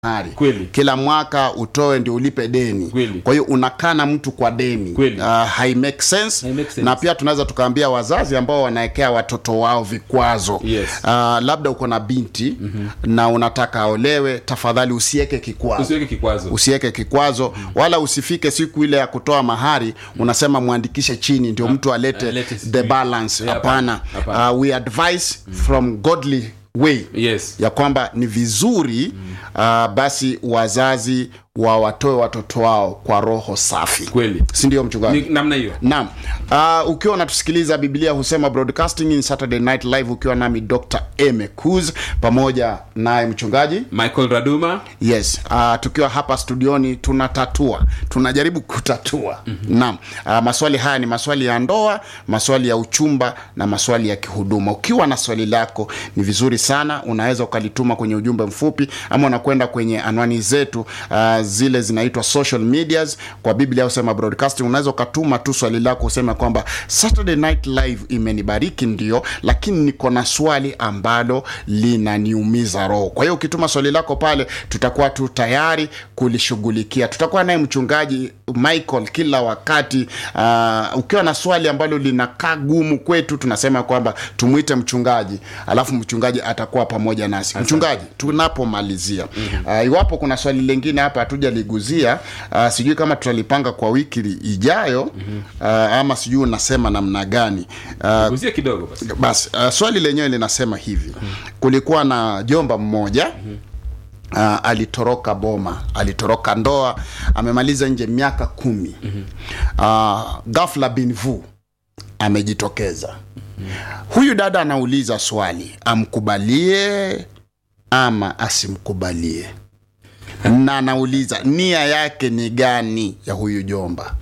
mahari Kweli. kila mwaka utoe ndio ulipe deni Kweli. kwa hiyo unakaa na mtu kwa deni Kweli. uh, hai make sense. Hai make sense. na pia tunaweza tukaambia wazazi ambao wanaekea watoto wao vikwazo Yes. uh, labda uko na binti mm-hmm. na unataka aolewe tafadhali usieke kikwazo usiweke kikwazo usiweke kikwazo wala usifike siku ile ya kutoa mahari unasema mwandikishe chini ndio mtu alete alete the sijui. balance Yeah, hapana hapana. uh, we advise from godly way yes ya kwamba ni vizuri uh, basi wazazi wawatoe watoto wao kwa roho safi kweli si ndio mchungaji ni namna hiyo naam uh, ukiwa unatusikiliza biblia husema broadcasting in saturday night live ukiwa nami dr emecus pamoja naye mchungaji michael raduma yes uh, tukiwa hapa studioni tunatatua tunajaribu kutatua mm-hmm. naam uh, maswali haya ni maswali ya ndoa maswali ya uchumba na maswali ya kihuduma ukiwa na swali lako ni vizuri sana unaweza ukalituma kwenye ujumbe mfupi ama unakwenda kwenye anwani zetu uh, zile zinaitwa social medias kwa biblia usema broadcasting unaweza ukatuma tu swali lako useme kwamba saturday night live imenibariki ndio lakini niko na swali ambalo linaniumiza roho kwa hiyo ukituma swali lako pale tutakuwa tu tayari kulishughulikia tutakuwa naye mchungaji michael kila wakati uh, ukiwa na swali ambalo linakaa gumu kwetu tunasema kwamba tumwite mchungaji alafu mchungaji atakuwa pamoja nasi mchungaji tunapomalizia uh, iwapo kuna swali lingine hapa hatujaliguzia uh, sijui kama tutalipanga kwa wiki ijayo uh, ama sijui unasema namna gani uh, gusia kidogo basi basi uh, swali lenyewe linasema hivi kulikuwa na jomba mmoja Uh, alitoroka boma alitoroka ndoa amemaliza nje miaka kumi uh, gafla binvu amejitokeza huyu dada anauliza swali amkubalie ama asimkubalie na anauliza nia yake ni gani ya huyu jomba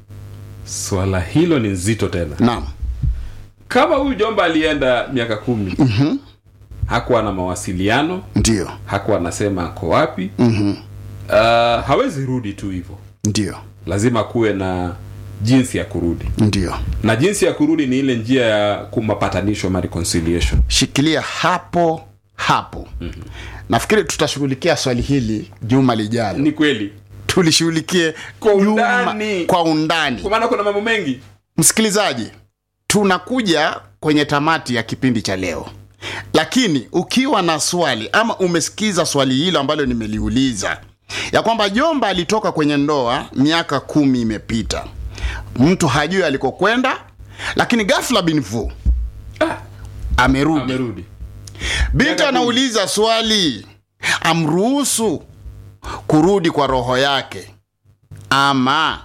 swala hilo ni nzito tena naam kama huyu jomba alienda miaka kumi mm-hmm. hakuwa na mawasiliano ndio hakuwa anasema ako wapi mm-hmm. uh, hawezi rudi tu hivyo ndio lazima kuwe na jinsi ya kurudi ndio na jinsi ya kurudi ni ile njia ya kumapatanisho ma reconciliation shikilia hapo hapo mm-hmm. nafikiri tutashughulikia swali hili juma lijalo ni kweli tulishughulikie Kwa juma- undani. kwa undani kwa maana kuna mambo mengi msikilizaji tunakuja kwenye tamati ya kipindi cha leo lakini ukiwa na swali ama umesikiza swali hilo ambalo nimeliuliza ya kwamba jomba alitoka kwenye ndoa miaka kumi imepita mtu hajui alikokwenda lakini gafla binfu ah, amerudi amerudi binti Miaka anauliza swali amruhusu kurudi kwa roho yake ama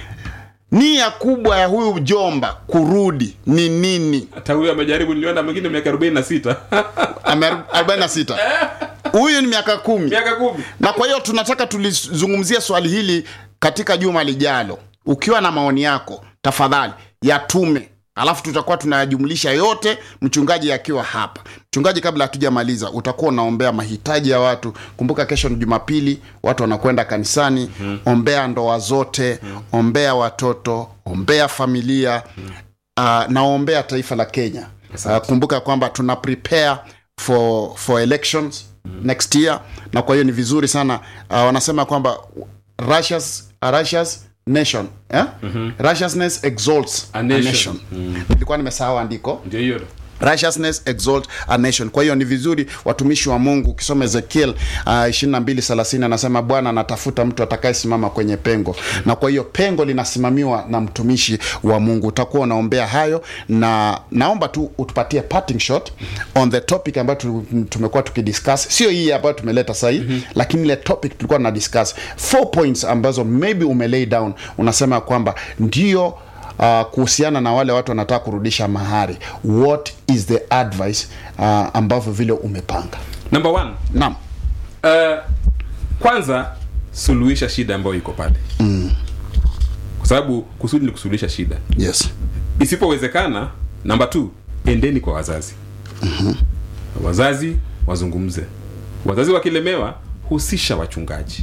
nia kubwa ya huyu jomba kurudi ni nini hata huyo amejaribu niliona mwingine miaka arobaini na sita Ame- 46 huyu ni miaka kumi miaka kumi na kwa hiyo tunataka tulizungumzia swali hili katika juma lijalo ukiwa na maoni yako tafadhali yatume alafu tutakuwa tunayajumlisha yote mchungaji akiwa hapa mchungaji kabla hatujamaliza utakuwa unaombea mahitaji ya watu kumbuka kesho ni jumapili watu wanakwenda kanisani mm-hmm. ombea ndoa zote mm-hmm. ombea watoto ombea familia mm-hmm. uh, naombea taifa la kenya uh, kumbuka kwamba tuna prepare for, for elections mm-hmm. next year na kwa hiyo ni vizuri sana uh, wanasema kwamba Russia's, uh, Russia's nation eh? mm-hmm. righteousness exalts A a nation. nation, nilikuwa nimesahau andiko ndio hiyo righteousness exalt a nation kwa hiyo ni vizuri watumishi wa mungu ukisoma ezekiel uh, ishiri na mbili thelathini anasema bwana anatafuta mtu atakayesimama kwenye pengo na kwa hiyo pengo linasimamiwa na mtumishi wa mungu utakuwa unaombea hayo na naomba tu utupatie parting shot on the topic ambayo tu- tumekuwa tukidiscuss sio hii ambayo tumeleta sahii mm-hmm. lakini ile topic tulikuwa tuna discuss four points ambazo maybe umelay down unasema kwamba ndio uh, kuhusiana na wale watu wanataka kurudisha mahari what is the advice uh, ambavyo vile umepanga number one naam uh, kwanza suluhisha shida ambayo iko pale mm. kwa sababu kusudi ni kusuluhisha shida yes isipowezekana namba t endeni kwa wazazi mm-hmm. wazazi wazungumze wazazi wakilemewa husisha wachungaji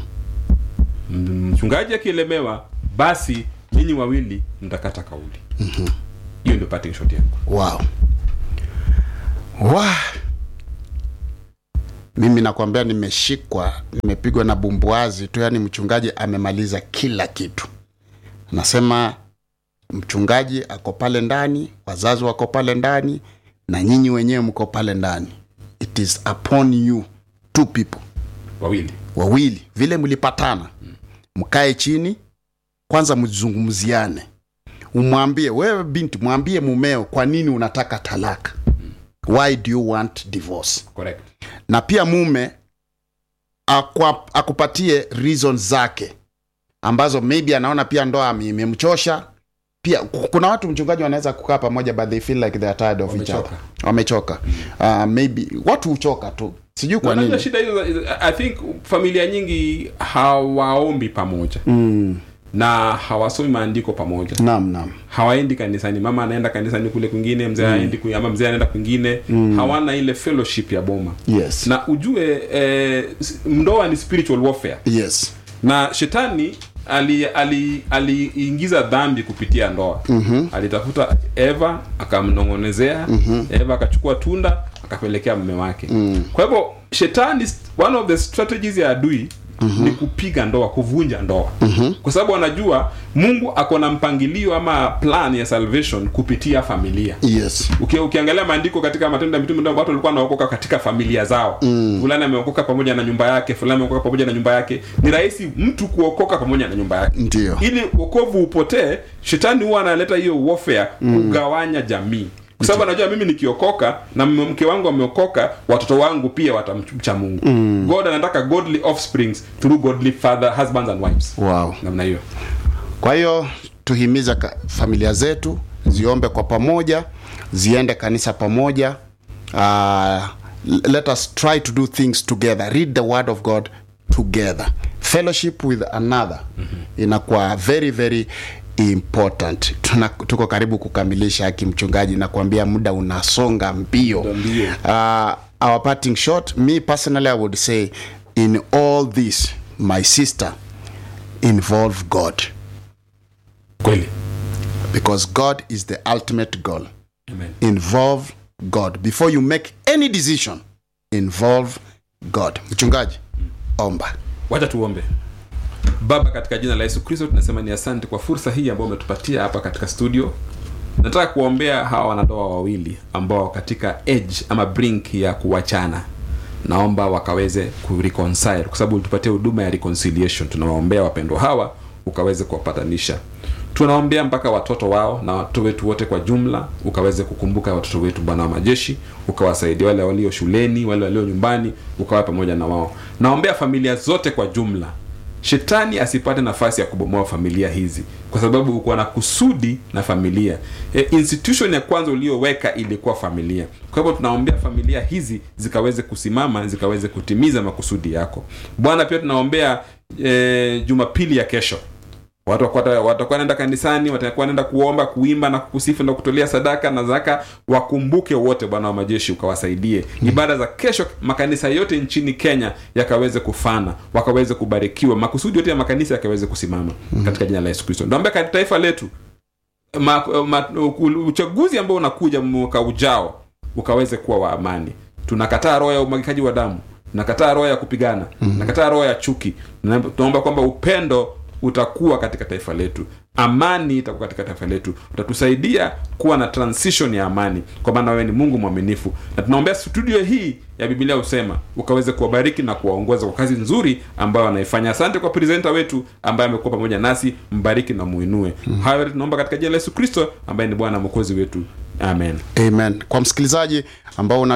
mm-hmm. mchungaji akielemewa basi ninyi wawili mtakata kauli hiyo mm-hmm. ndio parting shot yangu wow. Wow. mimi nakwambia nimeshikwa nimepigwa na bumbuazi tu yani mchungaji amemaliza kila kitu nasema mchungaji ako pale ndani wazazi wako pale ndani na nyinyi wenyewe mko pale ndani it is upon you two people wawili wawili vile mlipatana mkae chini kwanza mzungumziane umwambie wewe binti mwambie mumeo kwa nini unataka talaka why do you want divorce correct na pia mume akwa, akupatie reason zake ambazo maybe anaona pia ndoa ime- imemchosha pia ku- kuna watu mchungaji wanaweza kukaa pamoja but they feel like they are tired of each Wamechoka. other wamechoka uh, maybe watu huchoka tu sijui kwa Unajua nini shida hizo i think familia nyingi hawaombi pamoja mm, na hawasomi maandiko pamoja naam naam hawaendi kanisani mama anaenda kanisani kule kwingine mzee aendi kule ama mzee anaenda kwingine hawana ile fellowship ya boma yes na ujue eh, s- ndoa ni spiritual warfare yes na shetani aliingiza ali, aliingiza dhambi kupitia ndoa mm-hmm. alitafuta eva akamnong'onezea mm-hmm. eva akachukua tunda akapelekea mume wake mm. kwa hivyo shetani one of the strategies ya adui Mm-hmm. ni kupiga ndoa kuvunja ndoa mm-hmm. kwa sababu anajua mungu ako na mpangilio ama plan ya salvation kupitia familia yes Uki, ukiangalia maandiko katika matendo ya mitume ndio watu walikuwa wanaokoka katika familia zao mm. fulani ameokoka pamoja na nyumba yake fulani ameokoka pamoja na nyumba yake ni rahisi mtu kuokoka pamoja na nyumba yake ndio ili wokovu upotee shetani huwa analeta hiyo warfare kugawanya jamii kwa sababu anajua mimi nikiokoka na mme- mke wangu ameokoka watoto wangu pia watamcha mungu mm. god anataka godly offsprings through godly father husbands and wives wow namna hiyo kwa hiyo tuhimiza ka- familia zetu ziombe kwa pamoja ziende kanisa pamoja uh, let us try to do things together read the word of god together fellowship with another mm-hmm. inakuwa very very important Tuna, tuko karibu kukamilisha haki mchungaji na kuambia muda unasonga mbio Ndio, mbio. uh, our parting shot me personally i would say in all this my sister involve god kweli because God is the ultimate goal. amen Involve God. Before you make any decision, involve God. Mchungaji, omba. wacha tuombe baba katika jina la yesu kristo tunasema ni asante kwa fursa hii ambayo umetupatia hapa katika studio nataka kuwaombea hawa wanandoa wawili ambao katika edge ama brink ya kuwachana naomba wakaweze kureconcile kwa sababu ulitupatia huduma ya reconciliation tunawaombea wapendwa hawa ukaweze kuwapatanisha tunaombea mpaka watoto wao na watoto wetu wote kwa jumla ukaweze kukumbuka watoto wetu bwana wa majeshi ukawasaidia wale walio shuleni wale walio nyumbani ukawa pamoja na wao naombea familia zote kwa jumla shetani asipate nafasi ya kubomoa familia hizi kwa sababu uko na kusudi na familia e, institution ya kwanza uliyoweka ilikuwa familia kwa hivyo tunaombea familia hizi zikaweze kusimama zikaweze kutimiza makusudi yako bwana pia tunaombea e, jumapili ya kesho watu wakuwa- watakuwa naenda kanisani watakuwa naenda kuomba kuimba na kusifu na kutolea sadaka na zaka wakumbuke wote bwana wa majeshi ukawasaidie ibada za kesho makanisa yote nchini kenya yakaweze kufana wakaweze kubarikiwa makusudi yote ya makanisa yakaweze kusimama katika jina la yesu kristo naombea katika taifa letu ma, ma, uchaguzi ambao unakuja mwaka ujao ukaweze kuwa wa amani tunakataa roho ya umwagikaji wa damu tunakataa roho ya kupigana tunakataa roho ya chuki Na- tunaomba kwamba upendo utakuwa katika taifa letu amani itakuwa katika taifa letu utatusaidia kuwa na transition ya amani kwa maana wewe ni mungu mwaminifu na tunaombea studio hii ya biblia husema ukaweze kuwabariki na kuwaongoza kwa kazi nzuri ambayo wanaifanya asante kwa presenta wetu ambaye amekuwa pamoja nasi mbariki na muinue mm. hayo yote tunaomba katika jina la yesu kristo ambaye ni bwana mwokozi wetu amen Amen. Kwa msikilizaji ambao una